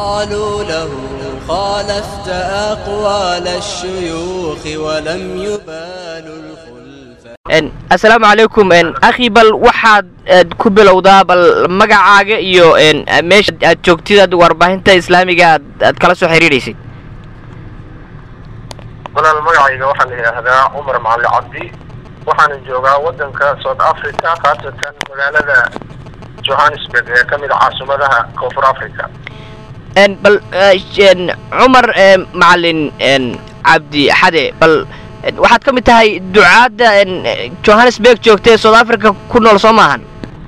قالوا له خالفت أقوال الشيوخ ولم يبالوا الخلف assalaamu calaykum akhi bal waxaad ku bilowdaa bal magacaaga iyo meesha aad joogtid aad warbaahinta islaamiga aad aad kala soo xiriiraysid walaal magacayga waxaa la yidhaahdaa cumar macali cabdi waxaana joogaa waddanka south africa khaasatan magaalada johannesburg ee ka mid a caasimadaha koonfur africa bal cumar macalin cabdi xade bal waxaad ka mid tahay ducaadda johannesburg joogta ee south africa ku nool soo maahan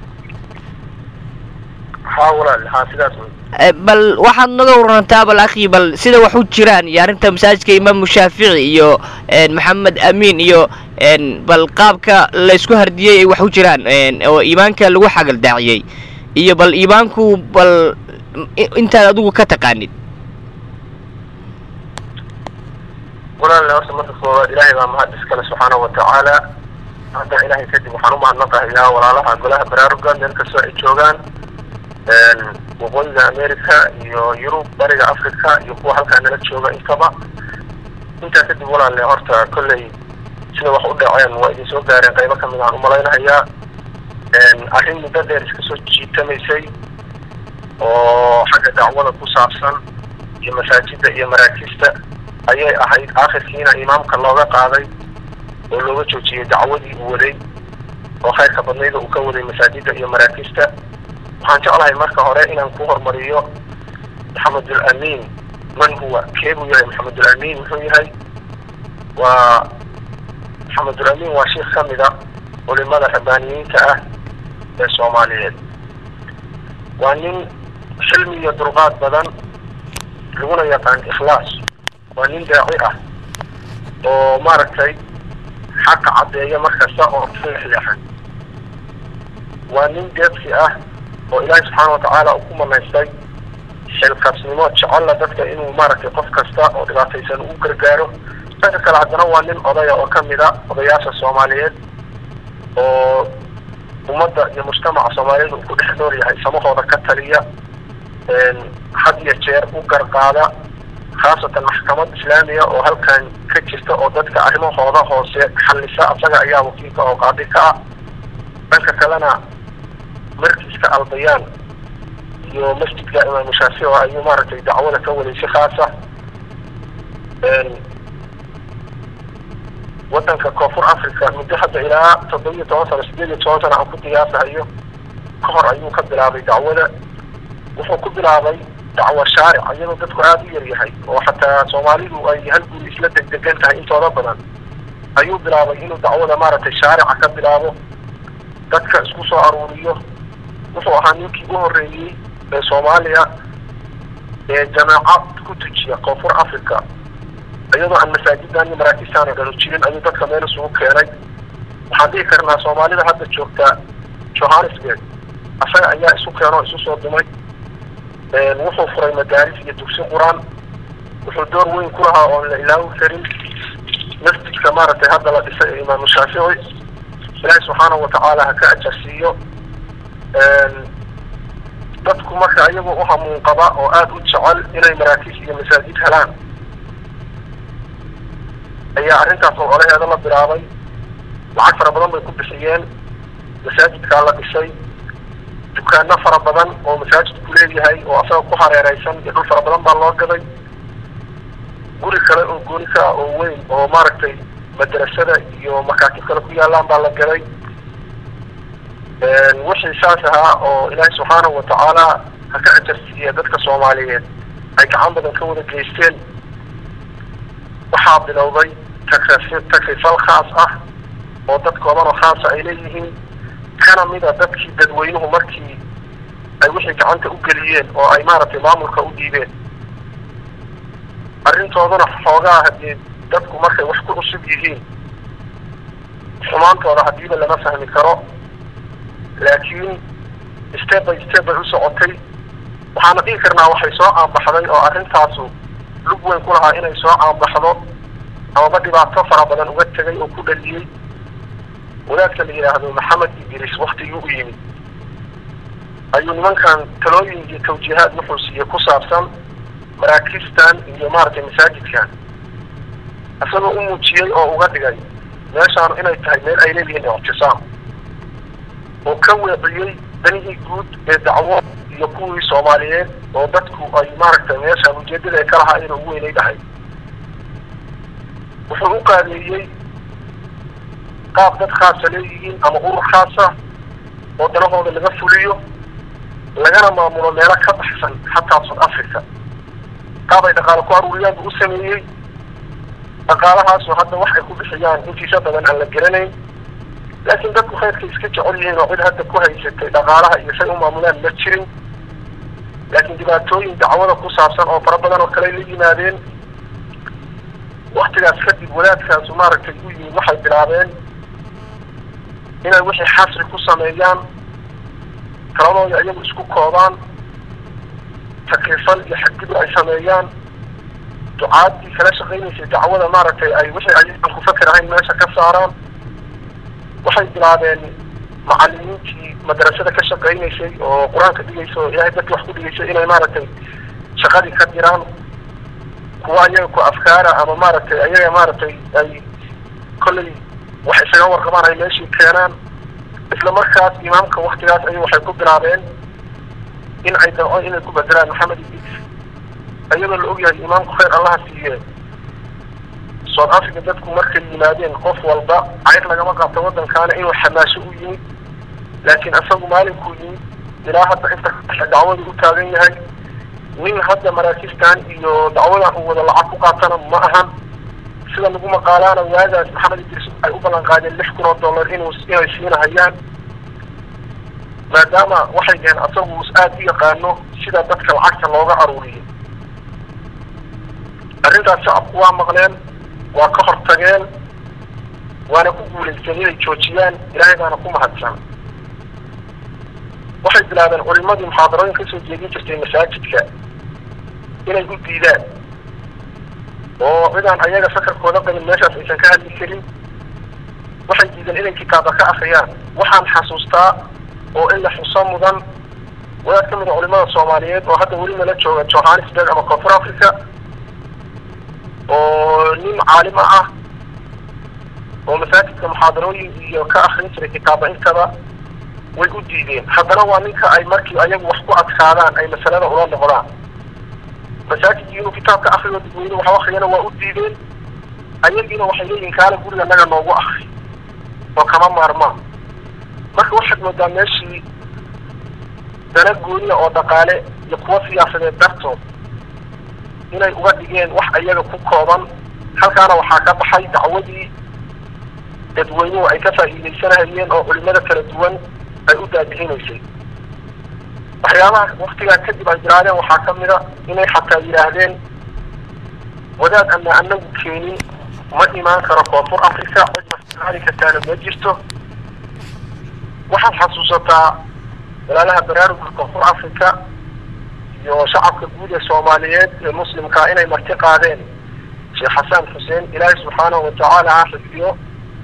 haa walaal haa sidaas wey bal waxaad naga warantaa bal akhi bal sida wax u jiraan iyo arrinta masaajidka imaamu shaafici iyo maxamed amiin iyo bal qaabka laysku hardiyey ay wax u jiraan oo iimaanka lagu xagaldaaciyey iyo bal iimaanku bal intaad adigu ka taqaanid walaal horta marka koowaad ilaahay baa mahad iskale subxaana watacaala hadda ilaahay kadib waxaan umahadnaqahayaa walaalaha golaha baraaruga meel kastoo ay joogaan waqooyiga america iyo yurub bariga africa iyo kuwa halkaa nala jooga intaba intaa kadib walaalle horta kolley sida wax u dhaceen waa idin soo gaareen qaybo kamid aan umalaynahayaa arrin muddo dheer iska soo jiitamaysay oo xagga dacwada ku saabsan iyo masaajida iyo maraakiista ayay ahayd aakhirkiina imaamka looga qaaday oo looga joojiyey dacwadii uu waday oo khayrka badnayda uu ka waday masaajida iyo maraakiista waxaan jeclahay marka hore inaan ku hormariyo maxamedul amiin man huwa kee buu yahay maxamedul amiin muxuu yahay waa maxamedul amiin waa sheikh ka mid a culimada rabbaaniyiinta ah ee soomaaliyeed waa nin xilmi iyo dulqaad badan laguna yaqaan ikhlaas waa nin daaci ah oo maaragtay xaqa caddeeya markasta oo leexleexan waa nin deebsi ah oo ilaahay subxaana watacaala uu ku manaystay xilkasnimo jecella dadka inuu maaragtay qof kasta oo dhibaataysan u gargaaro dhanka kale haddana waa nin odaya oo kamid a odayaasha soomaaliyeed oo ummadda iyo mujtamaca soomaaliyeed uu ku dhex nool yahay samahooda ka taliya had iyo jeer u garqaada khaasatan maxkamad islaamiya oo halkan ka jirta oo dadka arrimahooda hoose xallisa asaga ayaa wakiilka oo qaadi ka ah dhanka kalena markiiska albayaan iyo masjidka imaamu shaafici oo ayuu maaragtay dacwada ka waday si khaasa waddanka koonfur africa muddo hadda ilaa toddobiyo toban sano sideed iyo toban sano aan ku qiyaasahayo ka hor ayuu ka bilaabay dacwada wuxuu ku bilaabay dacwo shaaric iyadoo dadku aada u yar yahay oo xataa soomaalidu ay hal guri isla degdegan tahay intooda badan ayuu bilaabay inuu dacwada maaragtay shaarica ka bilaabo dadka isku soo aruuriyo wuxuu ahaa ninkii u horreeyey ee soomaaliya ee jamaacad ku tujiya koonfur africa iyadoo aan masaajidan iyo maraakiistaan dhanu jirin ayuu dadka meel isugu keenay waxaan dhihi karnaa soomaalida hadda joogta johannesburg asaga ayaa isu keenoo isu soo dumay wuxuu furay madaaris iyo dugsi qur-aan wuxuu door weyn ku lahaa oon la ilaawi karin masjidka maaragtay hadda la dhisay ee imaamu shaafici ilaahay subxaana watacaala ha ka ajarsiiyo dadku marka iyagoo u hamuun qaba oo aada u jecel inay maraakiis iyo masaajid helaan ayaa arrintaas oo olaheeda la bilaabay lacag fara badan bay ku bixiyeen masaajidkaa la dhisay dukaano fara badan oo masaajidku leeyahay oo asaga ku hareereysan iyo dhul fara badan baa loo gaday guri kale oo gooni ka ah oo weyn oo maaragtay madrasada iyo makaatib kale ku yaalaan baa la gaday wixii saas ahaa oo ilaahay subxaanahu watacaala ha ka ajarsiiya dadka soomaaliyeed ay gacan badan ka wada geysteen waxaa bilowday takri takrifal khaas ah oo dad kooban oo khaasa ay leeyihiin kana mid a dadkii dadweynuhu markii ay wixii gacanta u geliyeen oo ay maaragtay maamulka u dhiibeen arrintoodana xoogaa haddii dadku markay wax ku cusub yihiin xumaantooda haddiiba lama fahmi karo laakiin step by step bay u socotay waxaana dhihi karnaa waxay soo caanbaxday oo arrintaasu lug weyn ku lahaa inay soo caanbaxdo amaba dhibaato fara badan uga tegay oo ku dhaliyey wadaadka la yidhaahdo maxamed idris waktigii u yimid ayuu nimankan talooyin iyo tawjiihaad wuxuu siiyey ku saabsan maraakistan iyo maaragtay masaajidkan isagoo u muujiyey oo uga dhigay meeshaanu inay tahay meel ay leeyihiin ictisaam oo ka weeciyey danihii guud ee dacwo iyo kuwii soomaaliyeed oo dadku ay maaragtay meeshaan ujeedada ay ka lahaayeen ugu weynay dhahay wuxuu u qaadeeyey qaab dad khaasa leeyihiin ama urur khaasa oo danahooda laga fuliyo lagana maamulo meelo ka baxsan xataa south africa qaab ay dhaqaale ku aruuriyaan buu u sameeyey dhaqaalahaasoo hadda wax ay ku bixiyaan intiisa badan aan la garanayn laakiin dadku khayrkay iska jecel yihiin oo cid hadda ku haysatay dhaqaalaha iyo say u maamulaan ma jirin laakiin dhibaatooyin dacwada ku saabsan oo fara badan oo kale ay la yimaadeen waktigaas kadib wadaadkaasu maaragtay u yimid waxay bilaabeen inay wixii xasri ku sameeyaan taladooda iyagu isku koobaan takrifal iyo xadgudub ay sameeyaan ducaadii kala shaqaynaysay dacwada maaragtay ay wixii ayagan ku fakar ahayn meesha ka saaraan waxay bilaabeen macalimiintii madrasada ka shaqaynaysay oo qur-aanka dhigaysa oo ilaahay dadki wax ku dhigaysay inay maaragtay shaqadii ka diraan kuwa ayaga ku afkaara ama maaragtay ayaga maaragtay ay kollay wax isaga warqabaan ay meeshii keenaan isla markaas imaamka waktigaas ay waxay ku bilaabeen in ay damco inay ku bedelaan maxamed idris iyadoo la ogyahay imaamku khayr allaha siiye south africa dadku markay yimaadeen qof walba cayr lagama qabto waddankaana inuu xamaasho u yimid laakiin isagu maalinkuu yimid ilaa hadda inta dacwadu u taagan yahay nin hadda maraakistan iyo dacwadan uu wada lacag ku qaatana ma ahan sida lagu maqaalaana waagaas maxamed idris ay u ballan qaadeen lix kun oo dollar inuu inay siinahayaan maadaama waxay dhaheen asagu aada u yaqaano sida dadka lacagta looga aruuriyo arrintaas shacabku waa maqleen waa ka hortageen waana ku guulaysteen inay joojiyaan ilaahay baana ku mahadsan waxay bilaabeen culimadii muxaadarooyin kasoo jeedin jirtay masaajidka inay u diidaan oo cidaan ayaga sakarkooda qabin meeshaas aysan ka hadli karin waxay diideen inay kitaaba ka akriyaan waxaan xasuustaa oo in la xuso mudan wadaad ka mid a culimada soomaaliyeed oo hadda weli nala jooga johannesburg ama koonfur africa oo nin caalima ah oo masaajidka muxaadarooyin iyo ka akrin jiray kitaaba intaba way u diideen haddana waa ninka ay markii ayagu wax ku adkaadaan ay masalada ula noqdaan masaajidkii inuu kitaabka akriyo dadweyne wax akriyana waa u diideen ayagiina waxay leeyihin kaala guriga naga noogu akri oo kama maarmaan marka waxaad moodaa meeshii dana gooniya oo dhaqaale iyo kuwa siyaasadeed dartood inay uga dhigeen wax ayaga ku kooban halkaana waxaa ka baxay dacwadii dadweynuhu ay ka faa'iidaysanahayeen oo culimada kala duwan ay u daadihinaysay waxyaabaha waktigaa kadib ay yidhaahdeen waxaa ka mid a inay xataa yidhaahdeen wadaad ana anagu keenin ma imaan karo koonfur africa cid masaali kartaana ma jirto waxaad xasuusataa walaalaha baraaruga koonfur africa iyo shacabka guud ee soomaaliyeed ee muslimkaa inay marti qaadeen sheekh xasan xuseen ilaahay subxaanahu watacaala ha xifdiyo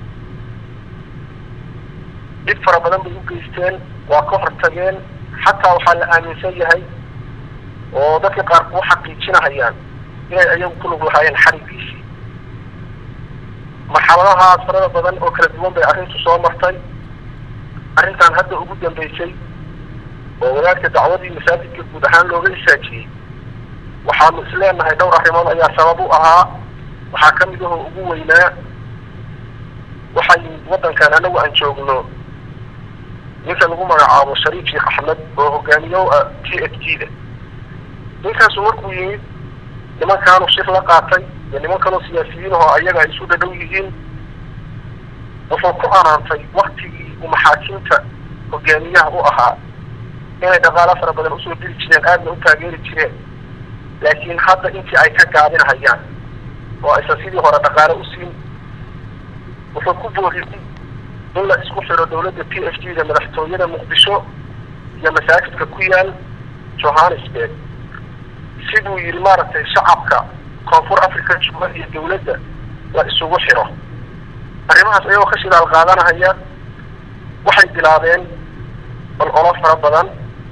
dhib fara badan bay u geysteen waa ka hortageen xataa waxaa la aaminsan yahay oo dadka qaar kuu xaqiijinahayaan inay ayagu ku lug lahaayeen xarigiisii marxaladahaas farada badan oo kala duwan bay arrintu soo martay arrintan hadda ugu dambeysay oo wadaadka dacwadii masaajidka guud ahaan looga isaajiyey waxaanu isleenahay dhowr arrimood ayaa sabab u ahaa waxaa ka mid ahoo ugu weynaa waxaa yimid waddankan anagu aan joogno ninka lagu magacaabo shariif sheekh axmed oo hogaamiyo ah t f g da ninkaasu markuu yimid nimankaanu shir la qaatay iyo niman kaloo siyaasiyiin ahoo ayaga ay isu dhadhow yihiin wuxuu ku anaantay waktigii uu maxaakiimta hogaamiyaha u ahaa inay dhaqaalo fara badan usoo diri jireen aadna u taageeri jireen laakiin hadda intii ay ka gaabinahayaan oo aysan sidii hore dhaqaale u siin wuxuu ku booriyey in la isku xiro dawladda p f g da madaxtooyada muqdisho iyo masaajidka ku yaal johannesburg siduu yidhi maaragtay shacabka koonfur africa jooga iyo dawladda la isugu xiro arrimahaas ayagoo ka shidaal qaadanahaya waxay bilaabeen ololo fara badan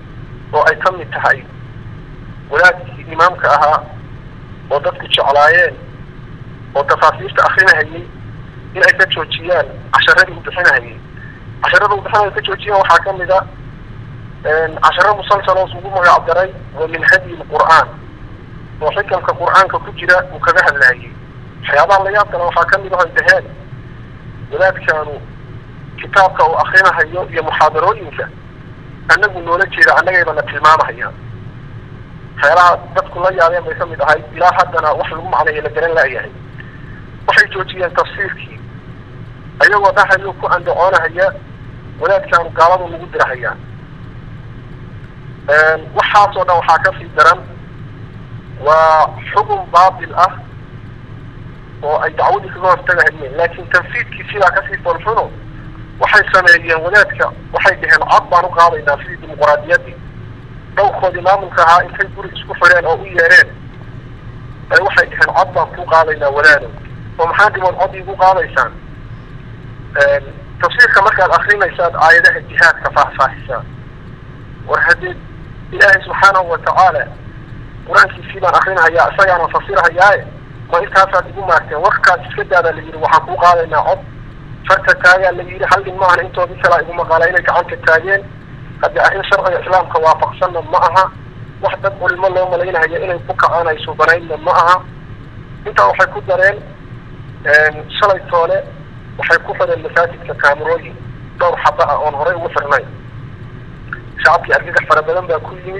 oo ay ka mid tahay wadaadkii imaamka ahaa oo dadku jeclaayeen oo tafaasiirta akrinahayay in ay ka joojiyaan casharadii u bixinahayay casharada u bixinaya ka joojiyaan waxaa ka mid a casharo musalsal oo ugu magac daray wa min hadyi lqur'aan oo xikamka qur'aanka ku jira uu kaga hadlaayay waxyaabaha la yaab kale waxaa ka mid ah ay dhaheen wadaadkaanu kitaabka uu akrinahayo iyo muxaadarooyinka annagu noola jeeda annagayba na tilmaamahayaan waxyaalaha dadku la yaabeen bay ka mid ahayd ilaa haddana wax lagu macneeyo la garan laayahay waxay joojiyeen tafsiirkii ayagoo dhahayo ku andacoonahaya wadaadkaanu gaaladu nagu dirahayaan waxaasoo dhan waxaa ka sii daran waa xukun baatil ah oo ay dacwadii kaga hortagahayeen laakiin tanfiidkii sidaa kasii foolxuno waxay sameeyeen wadaadka waxay dhaheen cod baan u qaadaynaa sidii dimuquraadiyaddii dhowrkoodii maamulka ahaa intay guri isku xireen oo u yeereen ay waxay dhaheen cod baan ku qaadaynaa wadaado oo maxaa dhimood cod iigu qaadaysaan tafsiirka markaad akrinaysaad aayadaha jihaadka faahfaahisaa war haddii ilaahay subxaanahu watacaala qur-aankiisii baan akrinahayaa isagaana fasirahayaaye ma intaasaad igu maarteen warkaas iska daadaa la yidhi waxaan ku qaadaynaa cod farta taagaa la yidhi hal nin maahan intoodii kalaa igu maqaala inay gacanta taageen haddii arrin sharciga islaamka waafaqsanna ma aha wax dad culimo loo malaynahayo inay ku kacaan ay suubanaynna ma aha intaa waxay ku dareen shalay toole waxay ku xireen masaajidka kaamirooyin dhowr xaba ah oon horey ugu xirnayn shacabkii argagax fara badan baa ku yimid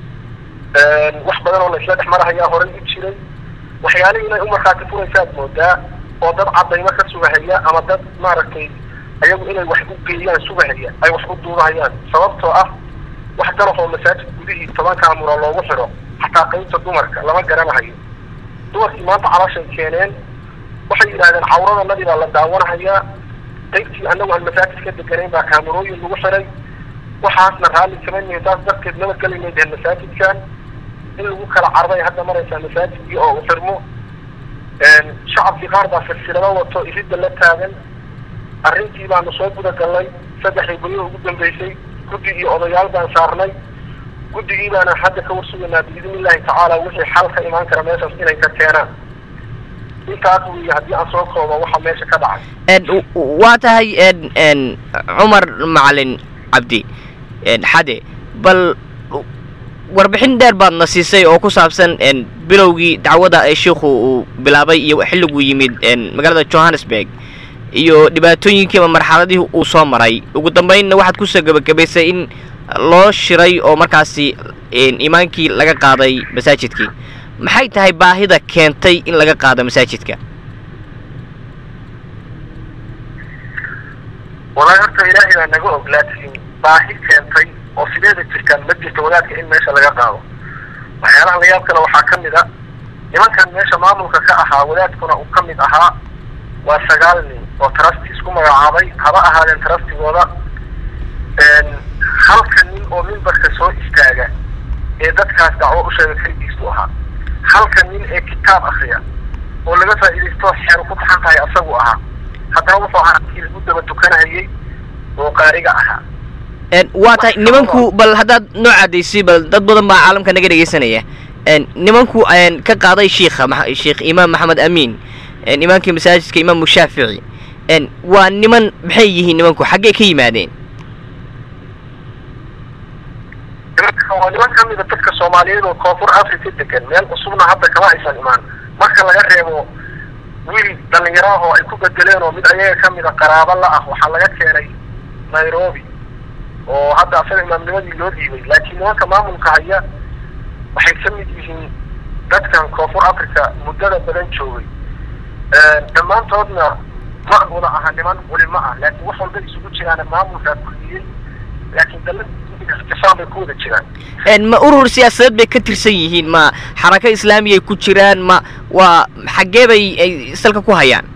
wax badan oo la isla dhex marahayaa horey u jiray waxyaalihii inay u markhaati furaysaad moodaa oo dad cadaymo ka sugahaya ama dad maaragtay ayagu inay wax u geeyaan sugahaya ay wax u duubahayaan sababtoo ah wax dalaf oo masaajid gudihii toban kaamuro loogu xidho xataa qaybta dumarka lama garanahayo dumarkii maanta calashay keeneen waxay yidhahdeen cawradanadii baa la daawanahayaa qaybtii annagu aan masaajid ka deganayn baa kaamirooyin lagu xidhay waxaasna raalli kama nihin taas darteed nabadgelinay dhehen masaajidkan in lagu kala carday hadda maraysaa masaajidkii oo u xirmo shacabkii qaar baa silsilado wato iridda la taagan arrintii baanu soo guda galnay saddexdii guryo ugu dambeysay guddi iyo odayaal baan saarnay guddigii baana hadda ka warsugaynaa biidni illahi tacaala wixii xal ka imaan kara meeshaas inay ka keenaan intaas weeye haddii aan soo koobo waxa meesha ka dhacay waa tahay cumar macalin cabdi xade bal warbixin dheer baad na siisay oo ku saabsan bilowgii dacwada ee shiikhu uu bilaabay iyo xilliguu yimid magaalada johannesburg iyo dhibaatooyinkiiba marxaladihii uu soo maray ugu dambaynna waxaad kusoo gebagabaysay in loo shiray oo markaasi imaankii laga qaaday masaajidkii maxay tahay baahida keentay in laga qaado masaajidka walahi horta ilaahay baa naga og laakiin baahi keentay oo sideeda jirtaan ma jirto wadaadka in meesha laga qaado waxyaalaha layaab kale waxaa ka mid a nimankan meesha maamulka ka ahaa wadaadkuna uu ka mid ahaa waa sagaal nin oo trusty isku magacaabay haba ahaadeen trustigooda halka nin oo mimbarka soo istaaga ee dadkaas dacwo u sheega keligiisu ahaa halka nin ee kitaab akriya oo laga faa'iidaysto xeer ku baxan tahay asagu ahaa haddana wuxuu ahaa kii lagu daba tukanahayay oo qaariga ahaa waa tahay nimanku bal haddaad noo cadaysay bal dad badan baa caalamka naga dhegaysanaya nimanku ka qaaday shiikha sheikh imaam maxamed amiin imaankii masaajidka imaamu shaafici waa niman maxay yihiin nimanku xaggee ka yimaadeen waa niman ka mida dadka soomaaliyeed oo koonfur africa degan meel cusubna hadda kama aysan imaan marka laga reebo wiil dhalinyaraah oo ay ku bedeleen oo mid ayaga ka mida qaraabo la ah waxaa laga keenay nairobi oo hadda asaga imaamnimadii loo dhiibay laakiin nimanka maamulka haya waxay ka mid yihiin dadkan koonfur africa muddada badan joogay dhammaantoodna ma wada aha niman culimo ah laakiin wax walba isugu jiraana maamulkaa kuliyey laakiin dalad istifaan bay ku wada jiraan ma urur siyaasadeed bay ka tirsan yihiin ma xarako islaamiyay ku jiraan ma waa xaggee bay ay salka ku hayaan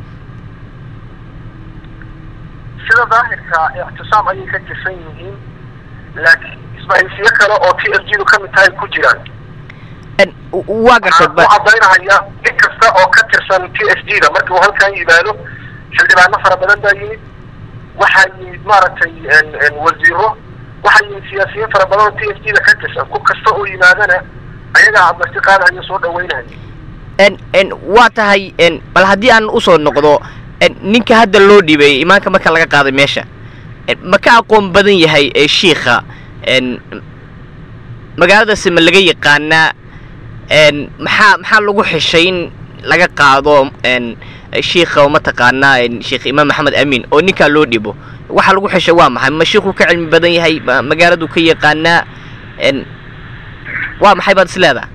sida daahirka ictisaam ayay ka tirsan yihiin laakiin isbahaysiyo kale oo t f g du ka mid tahay ku jiraan waa gartay waxaan ku cadaynahaya nin kasta oo ka tirsan t f g da markii uu halkan yimaado xildhibaano fara badan baa yimid waxaa yimid maaragtay wasiiro waxaa yimid siyaasiyiin fara badan oo t f g da ka tirsan ku kasta oo yimaadana ayagaa marti qaadahayo soo dhaweynayo n n waa tahay n bal haddii aan usoo noqdo n ninka hadda loo dhiibay imaanka marka laga qaaday meesha n ma ka aqoon badan yahay ee shiikha n magaaladaasi ma laga yaqaanaa n maxaa maxaa lagu xishay in laga qaado n shiikha oo mataqaanaa n sheekh imaam maxamed amiin oo ninkaa loo dhibo waxa lagu xishay waa maxay ma shiikhuu ka cilmi badan yahay ma magaaladuu ka yaqaanaa n waa maxay baad is leedaha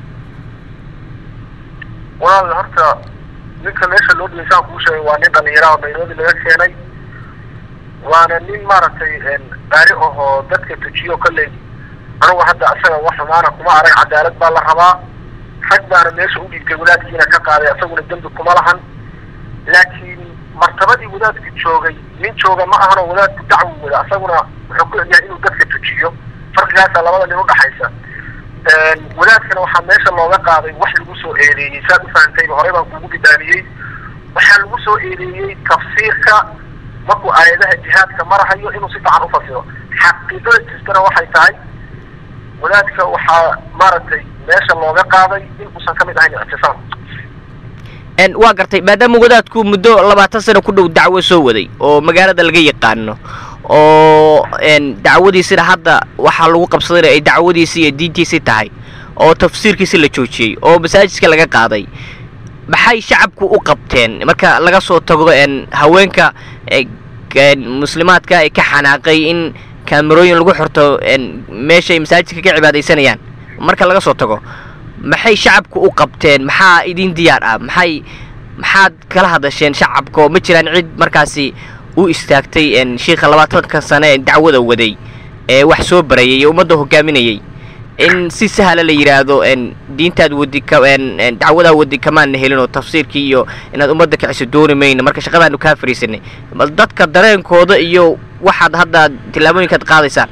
walaal horta ninka meesha loo dhigay saan kuu sheegay waa nin dhalinyara oo nairobi laga keenay waana nin maaragtay baari ahoo dadka tujiyo kolley anugu hadda asaga wax xumaana kuma arag cadaalad baa la rabaa rag baana meesha u dhiibtay wadaadkiina ka qaaday asaguna dembi kuma lahan laakiin martabadii wadaadku joogay nin jooga ma ahanoo wadaadku dacwo wada asaguna wuxuu ku egyahay inuu dadka tujiyo farqigaasa labada nin udhaxaysa wadaadkana waxaa meesha looga qaaday wax lagu soo eedeeyey saad ufahantayba horey baan kuugu bidaamiyey waxaa lagu soo eedeeyey tafsiirka markuu aayadaha jihaadka marahayo inuu si fiican ufasiro xaqiiqada jirtana waxay tahay wadaadka waxaa maaragtay meesha looga qaaday in uusan kamid ahayn ictisaam n waa gartay maadaama wadaadku muddo labaatan sano ku dhow dacwo soo waday oo magaalada laga yaqaano oo n dacwadiisina hadda waxaa lagu qabsadayna ay dacwadiisi iyo diintiisii tahay oo tafsiirkiisi la joojiyey oo masaajidka laga qaaday maxay shacabku u qabteen marka laga soo tago n haweenka muslimaadka ee ka xanaaqay in kaamerooyin lagu xirto n meeshay masaajidka ka cibaadaysanayaan marka laga soo tago maxay shacabku u qabteen maxaa idin diyaar ah maxay maxaad kala hadasheen shacabka oo ma jiraan cid markaasi u istaagtay n shiikha labaatanka sane ee dacwada waday ee wax soo barayay ee ummadda hogaaminayay in si sahla la yidhaahdo n diintaad wadi ka n dacwadaa wadi kamaana helin oo tafsiirkii iyo inaad ummadda kiciso dooni mayno marka shaqadaanu kaa fariisanay bal dadka dareenkooda iyo waxaad hadda tillaabooyinkaad qaadaysaan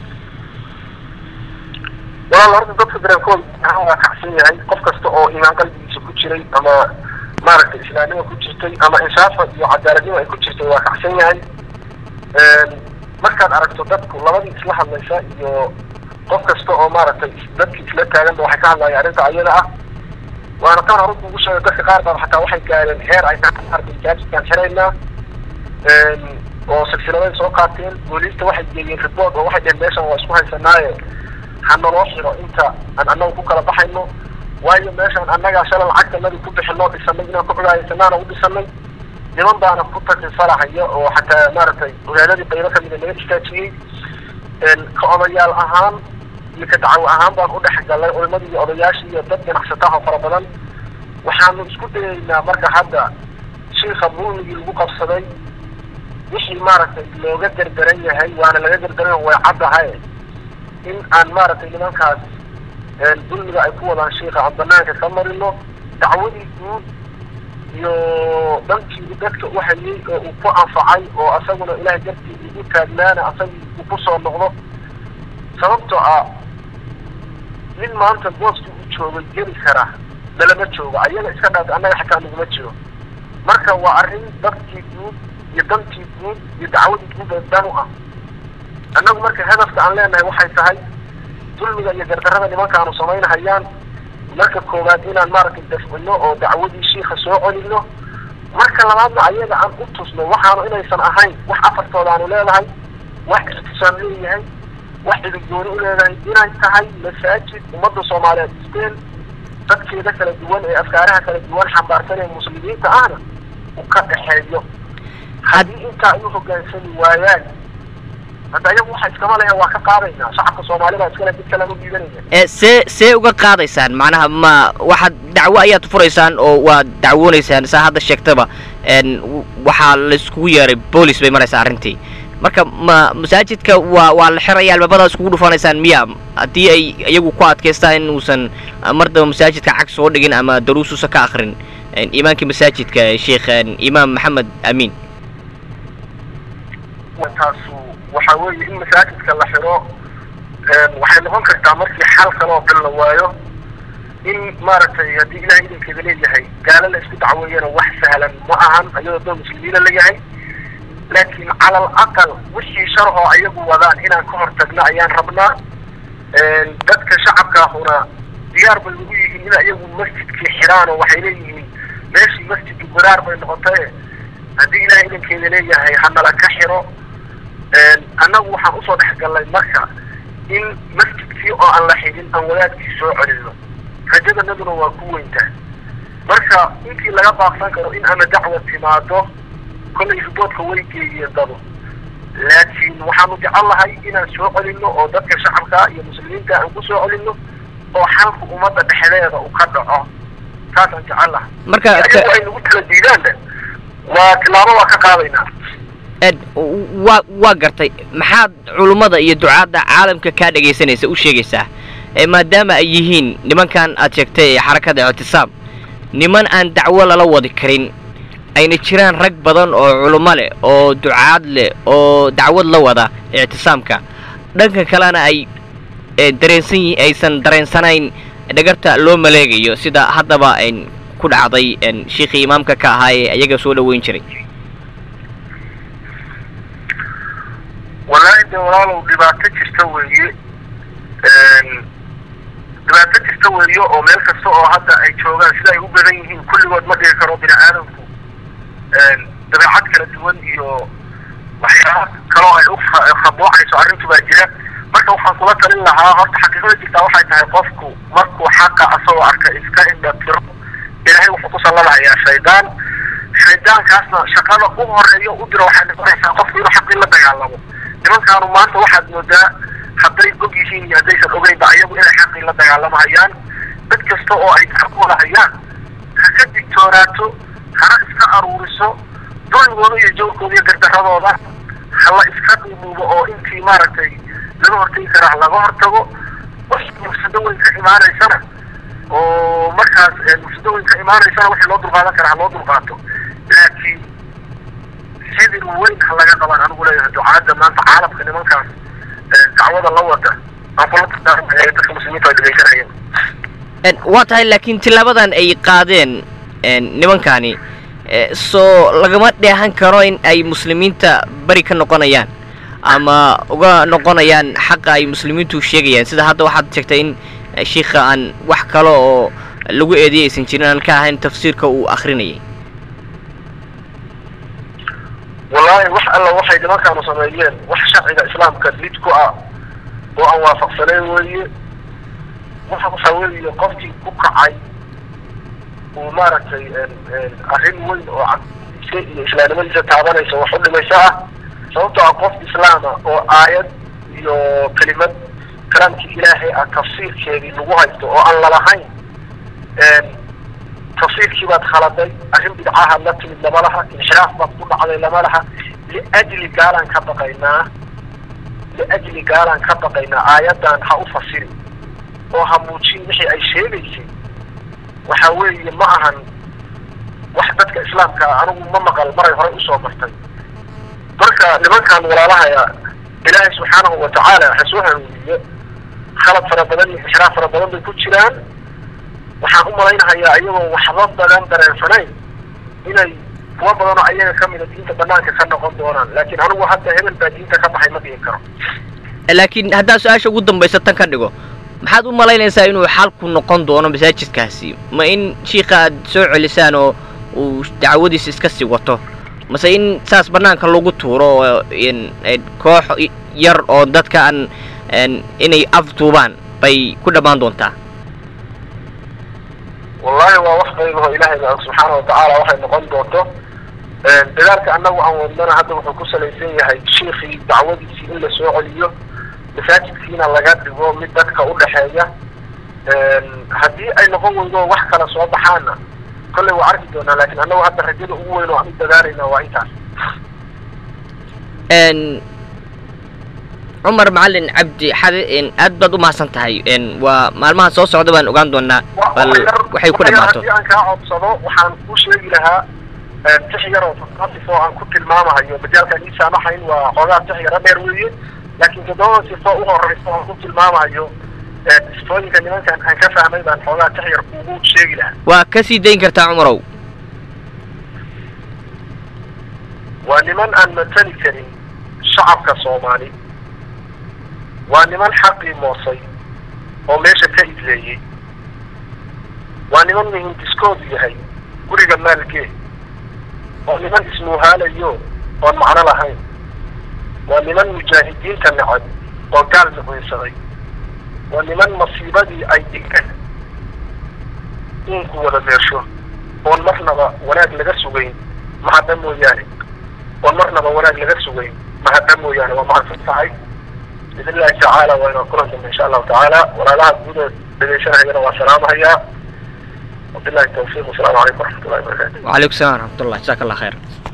walaal horta dadka dareenkooda ahaan waa kacsan yahay qof kasta oo imaan qalbigiisa ku jiray ama maaragtay islaamnima ku jirtay ama inshaafa iyo cadaaladnima ay ku jirtay waa kacsan yahay markaad aragto dadku labadii isla hadlaysa iyo qof kasta oo maaragtay dadkii isla taaganba waxay ka hadlayaan arrinta ayada ah waana tan hore kugu sheegay dadka qaar baa xataa waxay gaareen heer ay maaragtay jaajiskaan xiraynaa oo silsiladay soo qaateen booliista waxay geeyeen report oo waxay dheheen meeshan waa isku haysanaaye ha naloo xiro inta aan annaga ku kala baxayno waayo meeshaan annagaa shala lacagtanadi ku bixinoo dhisanay inaan ku cudaayasanaana u dhisanay niman baana ku takrisalahaya oo xataa maaragtay ogaadadii qaybo kamida naga istaajiyey ka odayaal ahaan iyo ka dacwo ahaan baan u dhex galnay culimadii iyo odayaashii iyo dad ganacsataha fara badan waxaanu isku dayaynaa marka hadda shiika mulmigii lagu qabsaday wixii maaragtay looga derderan yahay waana laga derderan way caddahay in aan maaragtay nimankaas dulmiga ay ku wadaan shiika aan banaanka ka marino dacwadii guud iyo dhankii dadka u hayay oo uu ku anfacay oo asaguna ilahay dartii ugu taagnaana asagii uu kusoo noqdo sababtoo ah nin maanta booskii u joogay geli kara nalama joogo ayaga iska dhaata annaga xataa naguma jiro marka waa arrin dadkii guud iyo dantii guud iyo dacwadii guud ee dan u ah annagu marka hadafka aan leenahay waxay tahay dulmiga iyo gardarrada nimankaanu samaynahayaan marka koowaad inaan maaragtay dafcino oo dacwadii shiika soo celino marka labaadna ayaga aan u tusno waxaanu inaysan ahayn wax afartoodaanu leedahay wax ictisaam leeyahay wax cidigooni u leedahay inay tahay masaajid ummadda soomaaliyeed isteen dadkeeda kala duwan ee afkaaraha kala duwan xambaarsan ee muslimiinta ahna u ka dhexeeyo haddii intaa ay u hogaansami waayaan hadda ayagu waxa iskama lehe waa ka qaadaynaa shacabka soomaalida iskale mid kalean u dhiibanaya ee see see uga qaadaysaan macnaha ma waxaad dacwo ayaad furaysaan oo waad dacwoonaysaan saa hadda sheegtaba n waxaa laiskugu yeeray boolis bay maraysaa arrintii marka ma masaajidka waa waa la xiraya albaabada iskugu dhufanaysaan miya haddii ay iyagu ku adkaystaan inuusan mardaba masaajidka cag soo dhigin ama daruusuusan ka akrin imaamkii masaajidka sheekh imaam maxamed amiin taasu waxa weeye in masaajidka la xiro waxay noqon kartaa markii xal kale oo dhan la waayo in maaragtay haddii ilahay idankeeda leeyahay gaalo la isku dacweeyana wax sahlan ma ahan ayadoo doo muslimiina la yahay laakiin cala alaqal wixii sharhoo ayagu wadaan inaan ka hortagno ayaan rabnaa dadka shacabkaahuna diyaar bay ugu yihiin in ayagu masjidkii xiraan oo waxay leeyihiin meeshii masjidki guraar bay noqotay haddii ilahay idankeeda leeyahay hanala ka xiro annagu waxaan usoo dhexgallay marka in masjidkii oo aan la xidhin aan wadaadkii soo celino rajadanaduna waa ku weyntaa marka intii laga baaqsan karo in ama dacwa timaado kollay riboodka way geeyiye dado laakiin waxaanu jecel lahay inaan soo celino oo dadka shacabka iyo muslimiinta aan ku soo celino oo xalka ummadda dhexdeeda uu ka dhaco taasaan jecel lahay marka ayagu ay nagu kala diidaanna waa tilaabo waa ka qaadaynaa ed waa waa gartay maxaad culummada iyo ducaadda caalamka kaa dhegaysanaysa u sheegaysaa ee maadaama ay yihiin nimankan aad sheegtay ee xarakada ictisaam niman aan dacwo lala wadi karin ayna jiraan rag badan oo culummo leh oo ducaad leh oo dacwad la wada ictisaamka dhanka kalena ay dareensan yihi aysan dareensanayn dhagarta loo maleegayo sida haddaba ku dhacday shiikhii imaamka ka ahaa ee iyaga soo dhoweyn jiray wallaahi de walaalow dhibaato jirta weeye dhibaato jirta weeye oo meel kasta oo hadda ay joogaan sida ay u badan yihiin kulligood ma dhigi karo bini aadamku dabeecad kala duwan iyo waxyaaba kaloo ay ukhabuucayso arrintu baa jira marka waxaan kula talin lahaa horta xaqiiqada jirtaa waxay tahay qofku markuu xaqa asagoo arka iska indhatiro ilaahay wuxuu ku salladahayaa shaydaan shaydaankaasna shaqada u horeeyo u diro waxay noqonaysaa qofku inuu xaqii la dagaalamo nimankaanu maanta waxaad moodaa hadday og yihiin iyo haddaysan ogeynba ayagu inay xaqii la dagaalamahayaan dad kasta oo ay xaq wada hayaan ha ka digtoonaato hana iska aruuriso dulmigooda iyo jawrkooda iyo gardaradooda hala iska dhumuubo oo intii maaragtay laga hortagi karaa laga hortago wax mufsado weyn ka imaanaysana oo markaas mufsado weyn ka imaanaysana wixii loo dulqaadan karaa ha loo dulqaato laakiin sidin weyn ha laga qabaan anigu leeyahay ducaadda maanta caalamka nimankaas dacwada la wada aan kula tadaarmaya dadka muslimiinta ay dhegaysanayeen waa tahay laakiin tilaabadan ay qaadeen nimankani soo lagama dheehan karo in ay muslimiinta beri ka noqonayaan ama uga noqonayaan xaqa ay muslimiintu sheegayaan sida hadda waxaad sheegtay in shiikha aan wax kale oo lagu eediyay aysan jirin aan ka ahayn tafsiirka uu akrinayay wallaahi wax alla waxay nimankaanu sameeyeen wax sharciga islaamka lid ku ah oo aan waafaqsanayn weeye waxa waxaa weeye qofkii ku kacay uu maaragtay arrin weyn oo caqdiisa iyo islaamnimadiisa taabanaysa wax u dhimaysa ah sababtoo ah qof islaama oo aayad iyo kelimad kalaamkii ilaahay ah tafsiirkeedii lagu haysto oo aan lalahayn tafsiirkii baad khaladay arrin bidcahaad la timid lama laha inxiraaf baad ku dhacday lama laha liajli gaalaan ka baqaynaa liajli gaalaan ka baqaynaa aayaddan ha u fasiri oo ha muujin wixii ay sheegaysay waxa weeye ma ahan wax dadka islaamka ah anigu ma maqal maray horey usoo martay marka nimankan walaalahaya ilaahay subxaanahu watacaala ha soo hanuuniye khalad fara badan iyo inxiraaf fara badan bay ku jiraan waxaan u malaynahayaa iyagoo waxba badan dareensanayn inay kuwa badan oo ayaga ka mida diinta banaanka ka noqon doonaan laakiin anigu hadda hebel baa diinta ka baxay ma dhihi karo laakiin haddaa su-aasha ugu dambaysa tan ka dhigo maxaad u malaynaysaa inuu xalku noqon doono masaajidkaasi ma in shiika aad soo celisaan oo uu dacwadiisa iska sii wato mase in saas banaanka lagu tuuro oo koox yar oo dadka aan inay afduubaan bay ku dhammaan doontaa wallahi waa wax qaybaho ilaahay ba subxaana watacaala waxay noqon doonto dagaalka annagu aan wadnana hadda wuxuu ku salaysan yahay shiikii dacwadiisii in la soo celiyo masaajidkiina laga dhigo mid dadka u dhexeeya haddii ay noqon weydo wax kala soo baxaana kolley waa arki doonaa laakiin annagu hadda rajada ugu weyn oo aan u dadaalayna waa intaas cumar macalin cabdi xade aad baad u mahadsan tahay waa maalmaha soo socda baan ogaan doonaa bal waxay ku dhammaato haddii aan kaa codsado waxaan ku sheegi lahaa tix yar oo toddoba sifo aan ku tilmaamahayo majaalkaan ii saamaxayn waa xoogaa tix yaro dheer weeye laakiin toddoba sifo u horeysa aan ku tilmaamayo sifooyinka nimankan aan ka fahmay baan xoogaa tix yar kugu sheegi lahaa waa ka sii dayn kartaa cumarow waa niman aan matali karin shacabka soomaali waa niman xaqii moosay oo meesha ka idleeyey waa niman muhindiskoodu yahay guriga maalgee waa niman ismuuhaalayo oon macno lahayn waa niman mujaahidiinta necab oo gaal nuqinsaday waa niman masiibadii ay dhigeen uunku wada meesho oon marnaba wanaag laga sugayn mahadda mooyaane oon marnaba wanaag laga sugayn mahadda mooyaane waa mahadsan tahay biidn illahi tacaala waa inaan kulan dambe insha allahu tacaala walaalaha guuda dhegeysanahayana waa salaamahayaa wabillahi tawfiiq wasalaamu calaykum waraxmat ullahi wabarakatu وعليكم السلام ورحمة الله جزاك الله خير